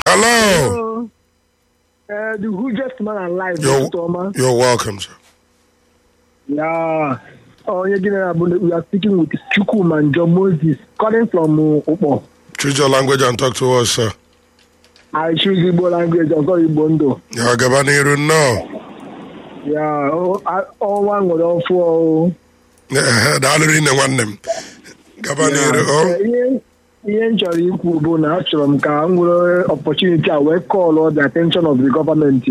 Hello. Uh, the hugest man alive. You're, Mr. Oma. you're welcome, sir. Yeah. Oh, yeah, general, we are speaking with Chukwu and John Moses, calling from uh, Upo. Choose your language and talk to us, sir. I choose Igbo language, also Igbo Ndo. Ya gaba n'iru nnọọ. Yeah, oh, I- ọnwa nwere ọfụ ọhụụ. Ehe, Daalụ rinne nwanne m. Gaba n'iru. Eh, ọ. ihe ihe m chọrọ ikwu bụ na achọrọ m ka m nwere opportunity a wee call the attention of the government.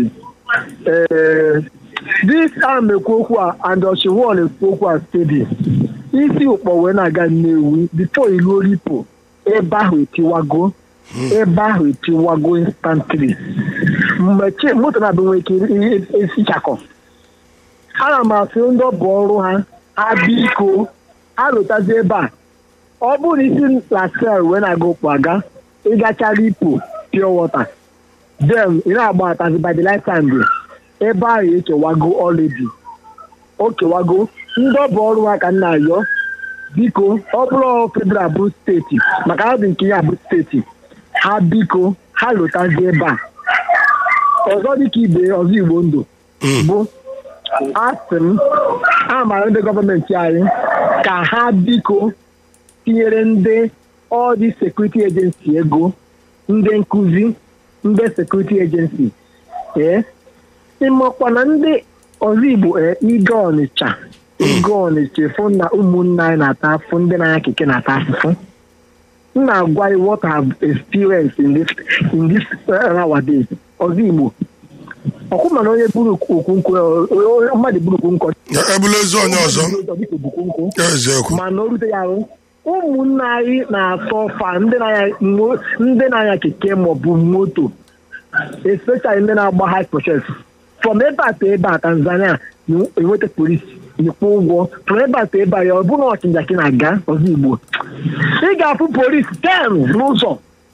Eh, this a na-ekwu okwu a and Oshiwon ekwu okwu a steady. isi ụkpọ wee na-aga Nnewi before iruo Ripo ebe ahụ etiwago ebe ahụ etiwago instantly mgbe chi moto na-abụ nwere ike i- i- esichakọ ana m asị ndị ọ bụ ọrụ ha ha biko ha lụtazi ebe a ọ bụrụ na isi lasel wee na-aga ụkpọ aga ịgachara ipo pure water then ị na-agba atazi by the light hand ebe ahụ ekewago ọledi o kewago ndị ọ bụ ọrụ ha ka nna ayọ biko ọ bụrụ federal bụ steeti maka ha dị nke ya bụ steeti ha biko ha lụtazi ebe a ọzọ dịka ibe ọzọ igbo ndụ bụ asị m a mara ndị gọọmenti anyị ka ha biko tinyere ndị ọdị sekuriti ejensi ego ndị nkụzi ndị sekuriti ejensi ee ịmakwa na ndị ọzọ igbo ee ige ọnịcha ige ọnịcha fụ na ụmụnna anyị na-ata afụ ndị na-anya keke na-ata afụfụ m na-agwa you what I have experienced in this in this uh, nowadays ọzọ igbo ọkwụ mana onye buru okwu nkwụ onye mmadụ buru okwu nkwụ Ya ebula ozu onye ọzọ. dịka obukwu nkwụ Ya eziokwu. mana o rute ya ahụ ụmụnna anyị na-asọ ọfa ndị na-anya mo- ndị na-anya keke maọbụ moto especially ndị na-agba high process from ebe a to ebe a tanzania na-enweta polisi ịkwụ ụgwọ from ebe a to ebe a ya ọ bụrụ na ọchịnja ka ị na-aga ọzọ igbo ị ga-afụ polisi ten n'ụzọ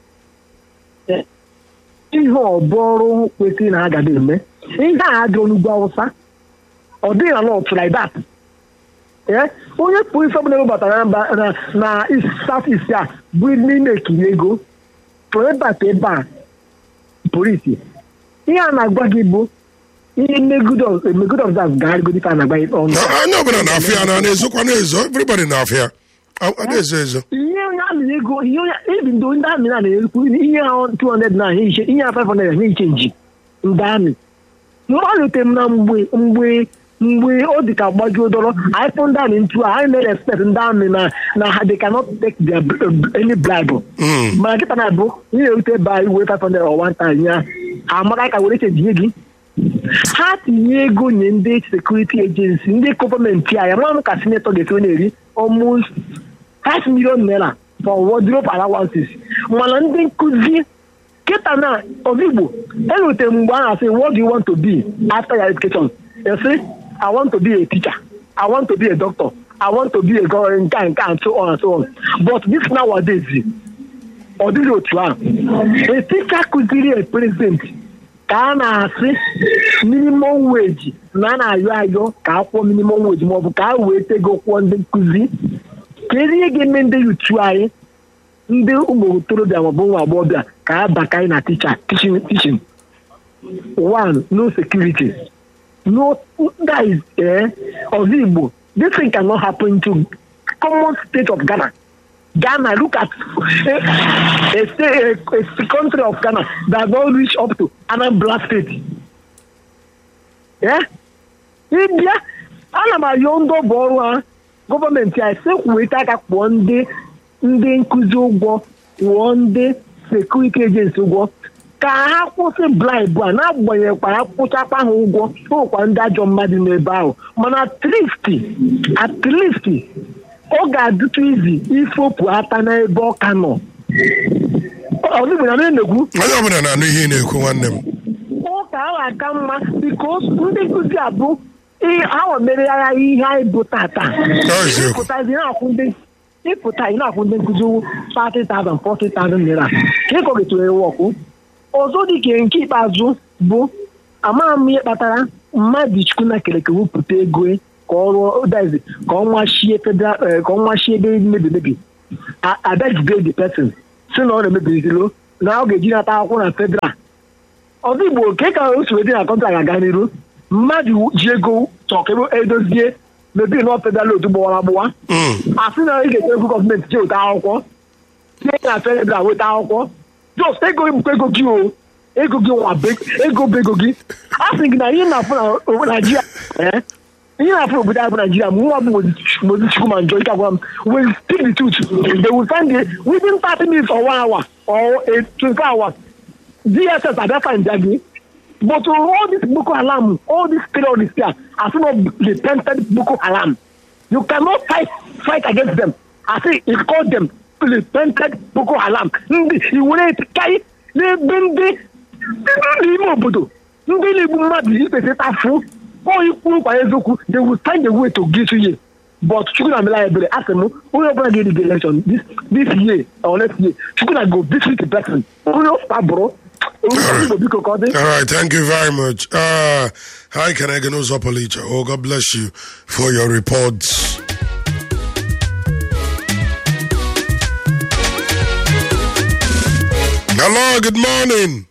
ihe ọbụ ọrụ kwesịrị na agada eme ihe a adịrọ n'ugwu awụsa ọ dịghị na not like that ee onye polisi ọbụla ewebatara na mba- na na south east a bụ n'ime ekiri ego from ebe a to ebe a polisi ihe a na-agwa gị bụ ihe megod observe gagharịgodi ka a na-agba gị ọnụ Na- Onye ọbụla na-afịa na na-ezokwa na-ezo. Everybody na-afịa. A a na-ezo ezo. ihe onye amị ego ihe onye ebi ndị ndị amị na na-ekwu ihe ahụ 200 na ihe iche ihe ahụ 500 na iche nji ndị amị mgbalite m na mgbe mgbe mgbe ọ dị ka gbajuo dọrọ anyị fụ ndị amị ntu a anyị na-respect ndị amị na na ha they cannot take their br- any bribe Mm. mana kịta na-abụ ihe erute ebe anyị wee 500 or 1000 ya ha amara ka were chenjie gị ha tinye ego nye ndị sekuriti ejensi ndị gọọmenti anyị ama m ka sinetọ ga-esi onye eri almost 5 million naira for wardrobe allowances mana ndị nkụzi kịta na ozigbo erute mgbe a na-asị what do you want to be after your education you say i want to be a teacher i want to be a doctor i want to be a governor nke a, nke a, and so on and so on but this nowadays ọ dịghị otu ahụ a teacher kụziri a president ka a na-asị minimum wage na a na-ayọ ayọ ka akwụkwọ minimum wage maọbụ ka a wee tego kwụọ ndị nkụzi kedu ihe ga-eme ndị yutu anyị ndị ụmụ okorobịa maọbụ ụmụ agbọghọbịa ka a baka anyị na ticha teaching teaching one no security no guys eh ọzọ igbo this thing cannot happen to common state of ghana ghana look at a, a, state, a, a country of ghana that don reach up to anambra state eh ịbịa ana m ayọ ndị ọ bụ ọrụ ha gọọmenti a sekwuweta aka kpụọ ndị ndị nkụzi ụgwọ kwụọ ndị sekuriti ejensi ụgwọ ka ha kwụsị blaịbụ a na-agbanyeghịkwa ha kwụchakwa ha ụgwọ ụkwa ndị ajọ mmadụ n'ebe ahụ mana atristi atristi ọ ga-adịtụ izi ifopụ ata n'ebe ọka nọ ọzigbo na na-enegwu Onye ọbụla na-anụ ihe ị na-ekwu nwanne m. ụka ahụ aka mma bikos ndị nkụzi abụ awa mere agha ihe anyị bụ tata Ọ eziokwu. ịpụtazi na-akwụ ndị ịpụta ị na-akwụ ndị nkụzi 30,000 40,000 naira ka ịkọ getụrụ wọkụ ọzọ dị ka nke ikpeazụ bụ amaghị m ihe kpatara mmadụ chukwu na keleke wepụta ego ka ọ rụọ dazi ka ọ nwachie federal eh, ka ọ nwachie ebe mebi mebi abịajide the person si na ọ na-emebizilo na ọ ga-eji nata akwụkwọ na federal ọzọ igbo ke ka o si wee dị na kọntra ga-aga n'iru mmadụ ji ego chọọ ka ebe edozie mebiri nọ federal otu gbawara agbụwa Mm. asị na ị ga-eje ego gọọmenti je weta akwụkwọ tinye na federal weta akwụkwọ jos ego bụkwa ego gị o ego gị nwa be- ego bụ ego gị a sị gị na ihe na-afụ na o- naijiria eh, ihe na-afụ obodo anyị bụ naijiria ma nwa bụ mozi chukwu ma njọ ike agwa m will speak the truth they will find it within 30 minutes or one hour or a 24 hours dss abịa find ya gị but all this boko haram all these terrorists here are still not repented boko haram you cannot fight fight against them i say he call them repented boko haram ndị iwere kai n'ebe ndị ndị n'ime obodo ndị na-egbu mmadụ ikpesị tafu ọ ikwu nkwa eziokwu they will find a way to get you here but chukwu na mela ebere asị m onye ọbụla ga-eri election this this year or next year chukwu na go visit the person onye ọbụla bụrụ onye igbo biko ka ọ dị All right, thank you very much. Uh, hi, Kanegano Zopolicha. Oh, God bless you for your reports. Hello, good morning.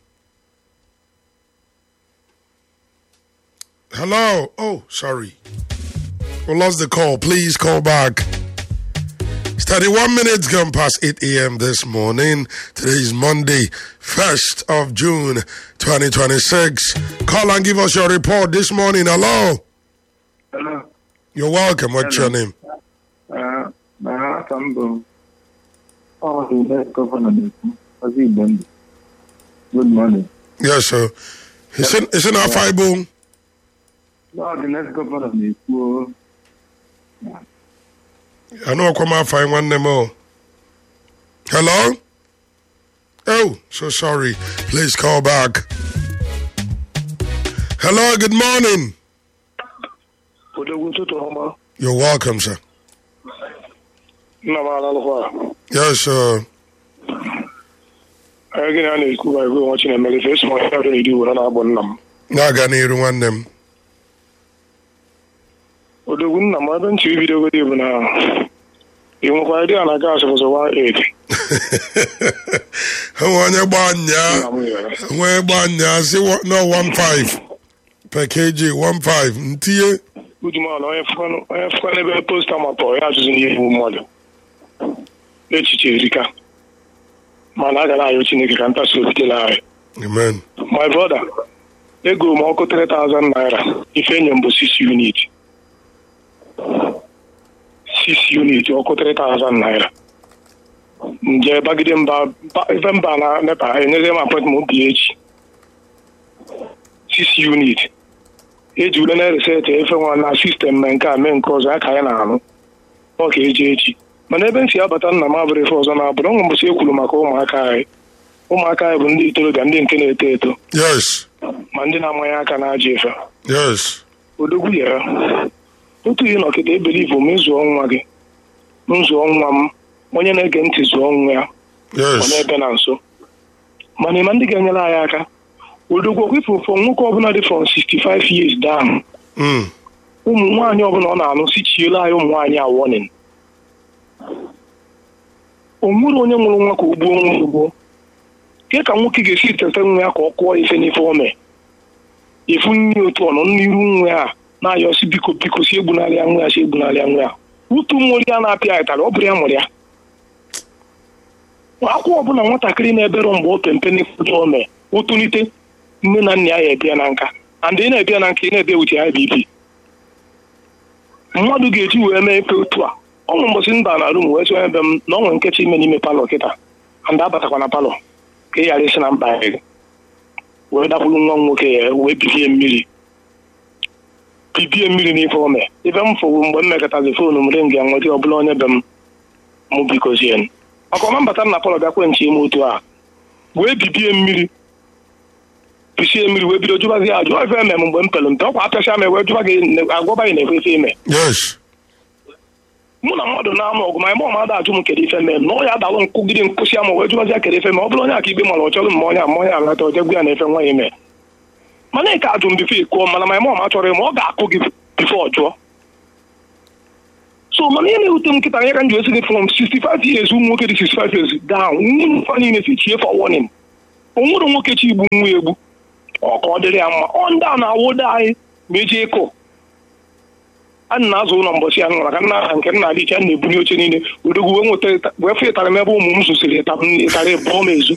Hello. Oh, sorry. We lost the call. Please call back. It's 31 minutes gone past 8 a.m. this morning. Today is Monday, 1st of June, 2026. Call and give us your report this morning. Hello. Hello. You're welcome. What's your Hello. name? Uh, na aka m bụ ọ bụ ule gọvanọ na-ekwu ozi igbo ndụ good morning Yes, sir. It's in, it's in our Bible. ọ dị next gọvanọ na-ekwu o. I know come out fine one name. oh. Hello? Oh, so sorry. Please call back. Hello, good morning. odogwu ụtụtụ ọma You're welcome, sir. nna m alalụkwa Yes, sir. anyị gịnị a na-ekwu ba ego nwa chinemere ife esi m ọhịa ọdụ n'iri were na-agbọ nna m Na-aga n'iru nwanne m. odogwu nna m ebe ntị ibidogodi bụ na ị nwekwara dị a na gaasị bụzọ 18 Enwe onye gba nya, nna m nyere enwe gba nya si wa- no 15 per kg 15 ntinye. ujumanụ onye fụkwanụ onye fụkwanụ ebe posta mapọ ya azụzi n'ihe igbu mmadụ echiche erika mana a ga na-ayọ chineke ka ntasi obi dịla anyị Amen. my brother ego m ọkụ 3000 naira ife enye m bụ 6 unit 6 unit ọkụ 3000 naira nje bagide mba ba- ife mba na nepa enyere m apọtment bi echi 6 unit eji ule na reset efe nwa na sistem mee nke a mee nke ọzọ ya ka ya na-arụ ọ ka eji echi mana ebe m si abata nna m abụrụ ife ọzọ na-abụrụ ọnwụ mbọsị ekwuru maka ụmụaka anyị ụmụaka anyị bụ ndị itorobịa ndị nke na-eto eto Yes. ma ndị na-amanye aka na-aja efe Yes. odogwu ya otu ihe nọkịta ebelivu m ịzụọ nwa gị m zụọ nwa m onye na-ege ntị zụọ nwa ya ọ Yes. na-ebe na nso mana ịma ndị ga-enyere anyị aka odogwu ọkwịfụ fọ nwoke ọbụla dị from 65 years down Mm. ụmụ nwaanyị ọbụla ọ na-anụ si chiela anyị ụmụ nwaanyị a warning o nwere onye nwụrụ nwa ka o gbuo nwa ugbo ke ka nwoke ga-esi tete nwa ya ka ọ kụọ ife n'ife ome efu nri otu ọnụ n'iru nwa ya na-ayọsi biko biko si egbunarịa nwa ya si egbunarịa nwa ya utu mmori ya na-apịa anyị tara ọ bụrụ ya mụrụ ya akwụkwọ ọbụla nwatakịrị na-ebere mgbe o pempe n'ife ome o tolite nne na nna ya ya ebịa na nka and ị na-ebịa na nka ị na-ebịa wuche ya bibi mmadụ ga-eji wee mee ife otu a ọnwụ mbọsị mba na rum wee sonye ebe m na ọnwe nkecha ime n'ime palọ kịta and abatakwa na palọ ka ị ghara isi na mkpa gị wee dakwuru nwa m nwoke ya wee bibie mmiri bibie mmiri n'ife ome ife m fọwụ mgbe m mekọtazi foonu m ring ya nweta ọbụla onye be m mụ bikozie maka ọma mbata m na palọ bịakwe nche ime otu a wee bibie mmiri bisie mmiri wee bido jụbazi ya ajụ ife eme m mgbe m pere mpe ọkwa apịasịa m wee jụba gị agwaba gị na-ekwe ife ime Yes. mụ na mmadụ na-anụ ọgụ ma ime ọmada ajụ m kedu ife mee m na ọ ya dalụ nkwụgide nkwụsị ama wee jụbazi ya kedu ife mee ọ bụrụ onye aka ikpe mara ọ chọrọ mma onye ama onye alata ojegwu ya na efe nwa ya ime mana ị ka ajụ m bifo ịkụọ mana ma ime ọma chọrọ ịma ọ ga-akụ gị bifo ọ jụọ so mana ihe na-ewute m nkịta ya ka m ji esi gị from 65 years ụmụ nwoke dị 65 years down nwunye fa niile si chie for warning o nwere nwoke chi igbu nwa ya egbu ọ ka ọ dịrị ya mma ọ ndị a na-awụda anyị ma eji ịkụ a na-azụ ụlọ mbọchị ya maka nna aha nke nna adịcha na-ebunye oche niile odogwu wee nweta wee fụ ịtara m ebe ụmụ m zụsịrị ịtara ịbụọ m ezu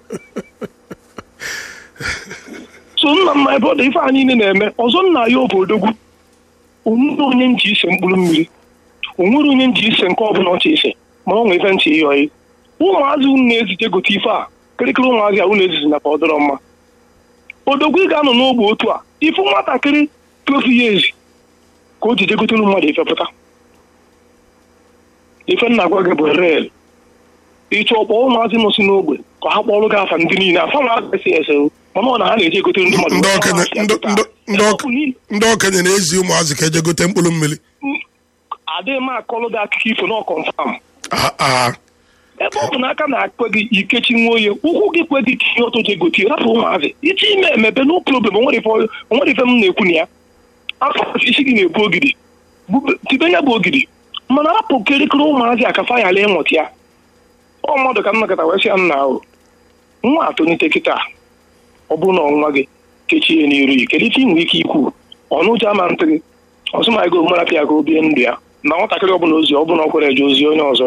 so nna mma ebe ọ dị ife a niile na-eme ọzọ nna ya bụ odogwu onwere onye nji ise mkpụrụ mmiri onwere onye nji ise nke ọbụla ọcha ise ma ọ nwee ife ntị ihe ọyị ụmụazị unu na-ezite gote ife a kịrịkịrị ụmụazị a unu ezizi na ka ọ dịrọ mma odogwu ị ga-anọ n'ogbe otu a ifu nwatakịrị 12 years ka o jije gotere mmadụ ife pụta ife nna gwa gị bụ rel ịchọ ọkpọ ụmụazị nọ si n'ogbe ka ha kpọrọ gị afa ndị niile afa na esi ese mana ọ na ha na-eje egotere ndị mmadụ ndị okenye ndị- ndị- ndị okenye- ndị okenye na-ezi ụmụazị ka eje gote mkpụrụ mmiri adịghị m akọlụ gị akụkọ ifo na ọkọnfam Ah, ah. ebe ọ bụ na aka na-akpe gị ikechi nwa oye ụkwụ gị kwe gị ka ihe ọtọ je gotie rapụ ụmụazị iche ime emepe no problem onwere ife onwere ife m na-ekwu na ya afọ isi gị na-ebu ogidi Bube- tibe ya bụ ogidi mana rapụ kịrịkịrị ụmụazị a ka fa ghara ịmụta ya ọ mmadụ ka m nakọta wee sị ya nna ahụ nwa atụnite kịta ọ bụrụ na ọnwa gị kechie n'iru yi kedu ife ị nwere ike ikwu ọnụ ụjọ ama ntị gị ọsụmago marapịa ya ka o bie ndụ ya na nwatakịrị ọbụla ozi ọbụla ọ kwere eje ozi onye ọzọ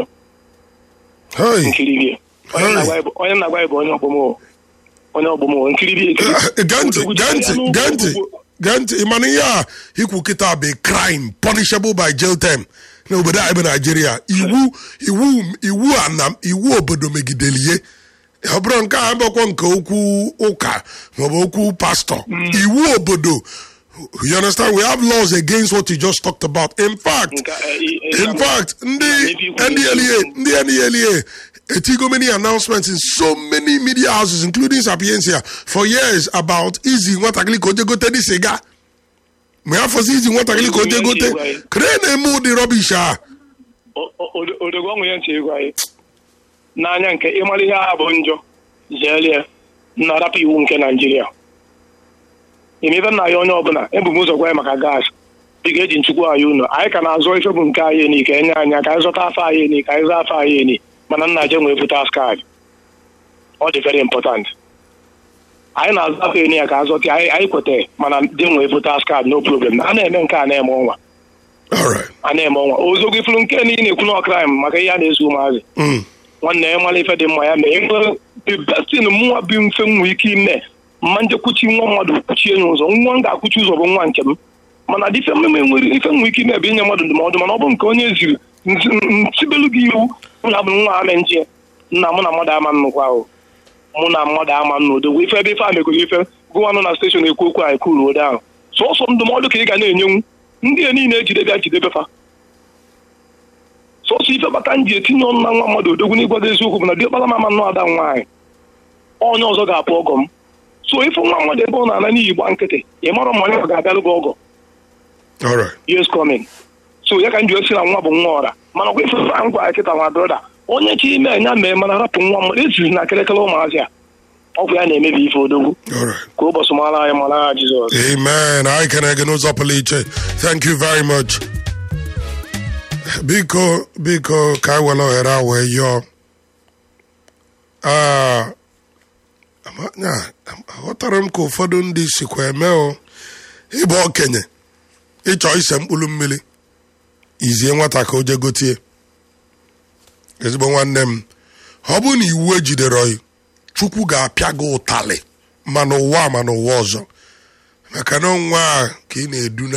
Hey. nkiribie onye Hey. na-agwa ya bụ- onye na-agwa ya bụ onye ọgbọmọ onye ọgbọmọ nkiribie ekiri gee ntị gee ntị gee ntị gee ntị ị mana ihe a ikwu kịta bụ a crime punishable by jail term n'obodo anyị bụ naijiria iwu iwu iwu a na iwu obodo megidere ihe ọ bụrụ nke a abụkwa nke okwu ụka maọbụ okwu pastọ iwu obodo you understand we have laws against what you just talked about in fact Nke, eh, eh, eh, in fact ndị Maybe you could- ndla ndị ndla etigo many announcements in so many media houses including sapiensia for years about izi nwatakịrị ka o je gote dị siga ma ya fọzi izi nwatakịrị ka o je gote kere na-eme ụdị rọbish a o- o- odogwu ọnwụ ya ntị ego anyị n'anya nke ịmara ihe a bụ njọ zeere ya na rapụ iwu nke naijiria emebe nna ya onye ọbụla ebu m ụzọ gwa ya maka gaasị ị ga-eji nchukwu anyị unu anyị ka na-azụ ife bụ nke anyị eni ka enye anya ka anyị zụta afọ anyị eni ka anyị zụta afọ anyị eni mana nna je nwee votas kaadị ọ dị very important anyị na-azụ afọ eni ya ka azọta anyị anyị kweta mana dị nwee votas kaadị no problem a na-eme nke a na-eme ọnwa all right a na-eme ọnwa ozogbo ifuru nke niile na-ekwu na ọkraim maka ihe a na-ezu ụmụazị Mm. nwanne ya mara ife dị mma ya mee ebe the bestin mụnwa bụ mfe m nwee ike ime mma njekwuchi nwa mmadụ kwuchie ya ụzọ nwa m ga-akwụchi ụzọ bụ nwa nke m mana dị ife mmemme nwere ife m nwee ike ime bụ inye mmadụ ndụmọdụ mana ọ bụ nke onye ziri nti- ntibelu gị iwu m na-abụ nwa ame nje nna mụ na mmadụ ama nnukwu ahụ mụ na mmadụ ama nna odogwu ife ebe ife a megoro ife gụwanụ na steshọn ekwu okwu anyị kwuru ode ahụ sọsọ ndụmọdụ ka ị ga na-enyenwu ndị a niile ejide bịa jidebe fa sọsọ ife bata m ji etinye ọnụ na nwa mmadụ odogwu n'ịgwado eziokwu bụ na diọkpara mama nnọọ ada nwaanyị onye ọzọ ga-apụ ọgọ m so ife nwa mmadụ ebe ọ na-ana n'iyi gba nkịtị ị mara ma onye ọ ga-abịalụ gị ọgọ all right years coming so ya ka m ji esi na nwa bụ nwa ọra mana ọkwa ife a ngwa kịta nwa broda onye chi ime enya mee mana rapụ nwa mmadụ ezizi na kịrịkịrị ụmụazị a ọgwụ ya na-emebi ife odogwu all right ka ụbọchị mara anyị mara ha jizọs Amen. I can again n'ụzọ pụrụ iche. Thank you very much. Biko biko ka anyị were ohere a wee yọọ. Ah, ama- nya, aghọtara m ka ụfọdụ ndị sikwa eme o ịbụ okenye ịchọ ise mkpụrụ mmiri izie nwata ka o je gotie ezigbo nwanne m ọ bụrụ na iwu ejidere oyi chukwu ga-apịa gị ụtalị ma n'ụwa ma n'ụwa ọzọ maka na nwa a ka ị na-eduna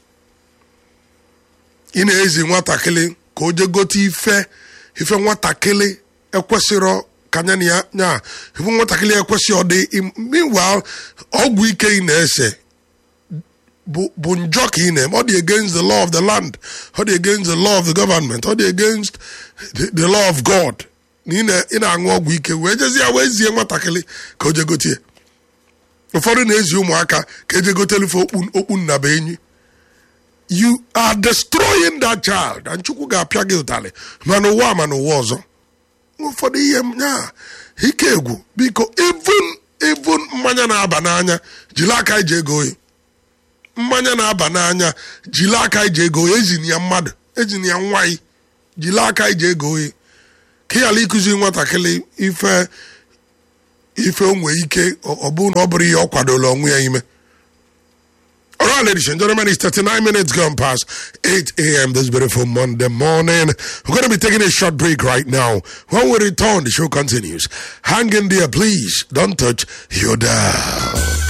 ị na-ezi nwatakịrị ka o je gote ife ife nwatakịrị ekwesịrọ ka anya na ya nya ife nwatakịrị ekwesị ọ dị im- meanwhile ọgwụ ike ị na-ese bụ bụ njọ ka ị na-eme ọ dị against the law of the land ọ dị against the law of the government ọ dị against the, the law of god na ị na- ị na-aṅụ ọgwụ ike wee jezie wee zie nwatakịrị ka o je gotie ụfọdụ na-ezi ụmụaka ka eje gotelufe okpu okpu nnaba enyi you are destroying that child and chukwu ga-apịa gị ụtalị ma n'ụwa ma n'ụwa ọzọ ụfọdụ ihe m ya ike egwu biko even even mmanya na-aba n'anya jiri aka iji ego oyi mmanya na-aba n'anya jiri aka iji ego oyi ejini ya mmadụ ejini ya nwaanyị jiri aka iji ego oyi ka ị ghara ịkụzi nwatakịrị ife ife o nwee ike ọ ọ bụrụ na ọ bụrụ ihe ọ kwadola onwe ya ime All right, ladies and gentlemen, it's 39 minutes gone past 8 a.m. this beautiful Monday morning. We're going to be taking a short break right now. When we return, the show continues. Hang in there, please. Don't touch your dial.